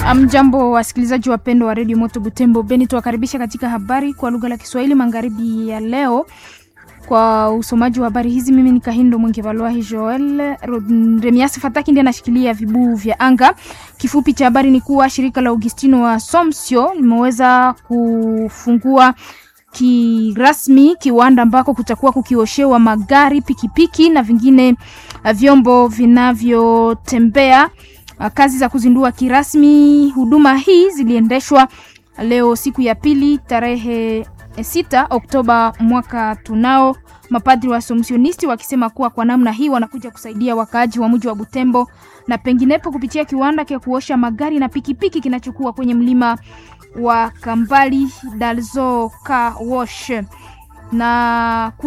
Mjambo wasikilizaji wapendwa wa redio Moto Butembo Beni, tuwakaribisha katika habari kwa lugha la Kiswahili magharibi ya leo. Kwa usomaji wa habari hizi, mimi ni Kahindo Mwengevalwahi Joel. Remiasi Fataki ndiye anashikilia vibuu vya anga. Kifupi cha habari ni kuwa shirika la Augustino wa Somsio limeweza kufungua kirasmi kiwanda ambako kutakuwa kukioshewa magari, pikipiki na vingine vyombo vinavyotembea. Kazi za kuzindua kirasmi huduma hii ziliendeshwa leo siku ya pili tarehe 6 Oktoba mwaka tunao. Mapadri wa Somsionisti wakisema kuwa kwa namna hii wanakuja kusaidia wakaaji wa mji wa Butembo na penginepo kupitia kiwanda cha kuosha magari na pikipiki kinachokuwa kwenye mlima wa Kambali Dalzo Car Wash na